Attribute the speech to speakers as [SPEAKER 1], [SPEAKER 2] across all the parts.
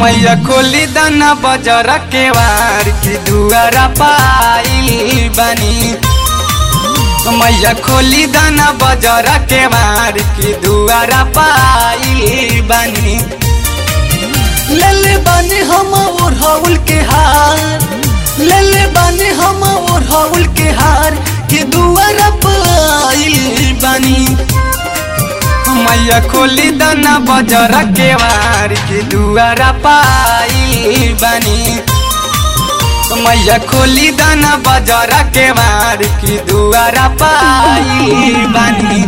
[SPEAKER 1] मैया खोली दाना बजर के वार की दुआरा पाइल बनी मैया खोली दाना बजर के वार की दुआरा पाइल बनी
[SPEAKER 2] लेले बानी हम ओढ़ाउल के हार लेले बानी हम ओढ़ाउल के हार के दुआरा पाइल बानी
[SPEAKER 1] मैया खोली दाना बजर के वार की दुआरा पाइल बनी मैया खोली दाना बजर के वार की दुआरा पाइल बनी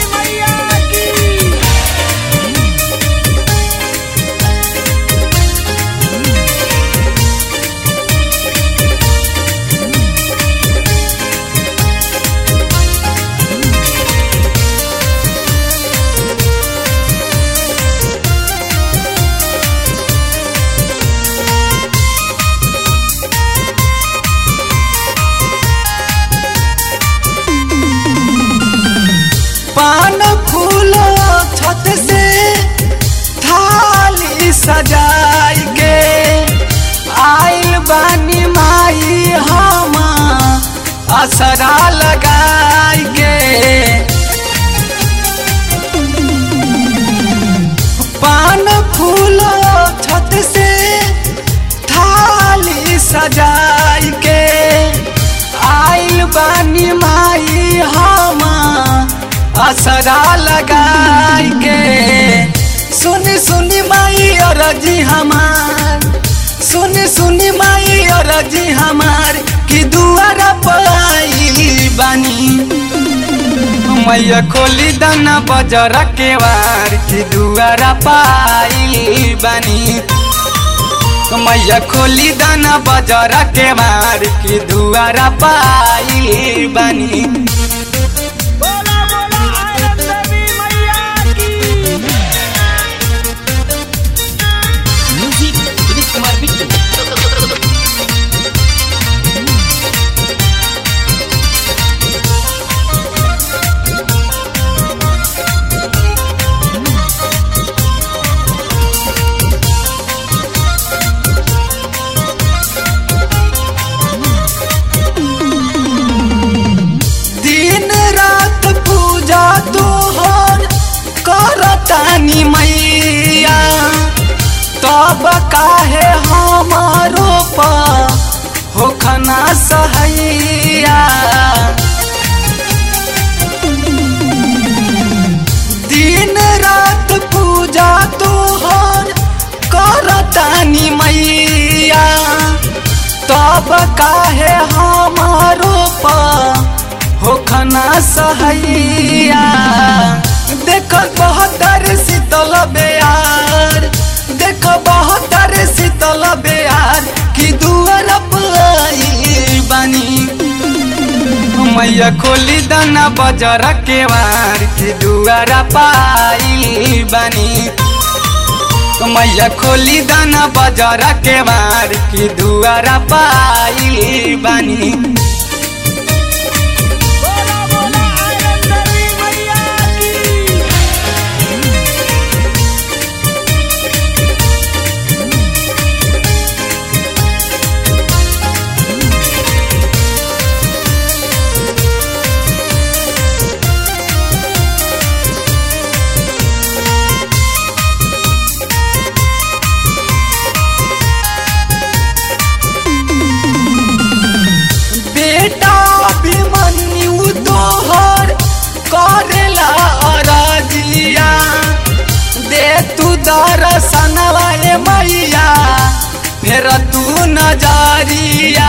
[SPEAKER 2] पान फूलो छत से थाली सजाई के आइल बानी माई हम असरा लगाई के पान फूलो छत से थाली सजाई के आइल बानी माई हम असरा लगाई के सुनी सुनी माई अरजी हमार सुनी सुनी माई अरजी हमार कि दुआरा पाई बानी
[SPEAKER 1] मैया खोली दाना बजर के वार की दुआरा पाइल बनी मैया खोली दाना बजर के वार की दुआरा पाइल बनी
[SPEAKER 3] बोला बोला आयत देवी मैया की
[SPEAKER 4] म्यूजिक विनीत कुमार बिट्टू
[SPEAKER 2] दिन रात पूजा तोहर करतानी मैया तब काहे हमारो पा होखना सहैया दिन रात पूजा तोहर करतानी मैया तब काहे हमारो पा होखना सहैया देख बहत्तर शीतल बेयार देख बहत्तर शीतल बेयार कि दुआर पाई बानी
[SPEAKER 1] मैया खोली दाना बजर के वार की दुआरा पाइल बनी मैया खोली दाना बजर के वार की दुआरा पाइल बनी
[SPEAKER 3] बोला बोला आयत देवी मैया की
[SPEAKER 2] बेटा अभिमन्यु तोहर करेला अरजिया दे तू दर्शनवा ए मैया फेर तू नजरिया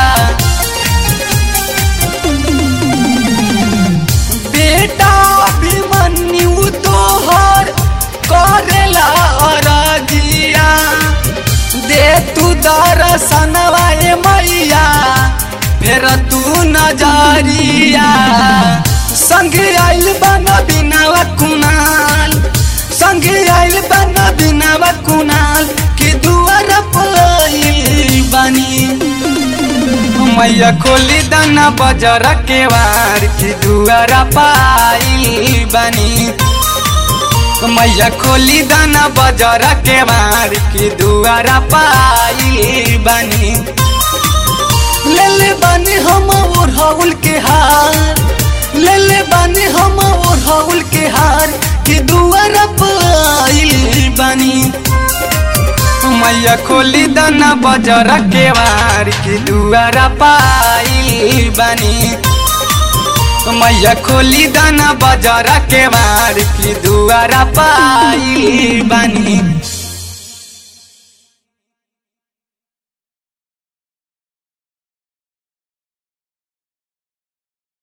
[SPEAKER 2] बेटा अभिमन्यु तोहर करेला अरजिया दे तू दर्शनवा ए मैया फेर तू नजरिया संग आइल बन बिनावा कुनाल संग आइल बन बिनावा कुनाल कि दुआर पाइल बानी
[SPEAKER 1] मैया खोली दाना बजर के वार की दुआरा पाइल बनी मैया खोली दाना बजर के मार की दुआरा पाई बानी
[SPEAKER 2] ले ले बानी हम ओढ़ाउल के हार ले ले बानी हम ओढ़ाउल के हार कि दुआरा पाइल बानी
[SPEAKER 1] मैया खोली दाना बजर के मार की दुआरा पाई बानी मैया खोली दाना बजर के मार की दुआरा पाई बानी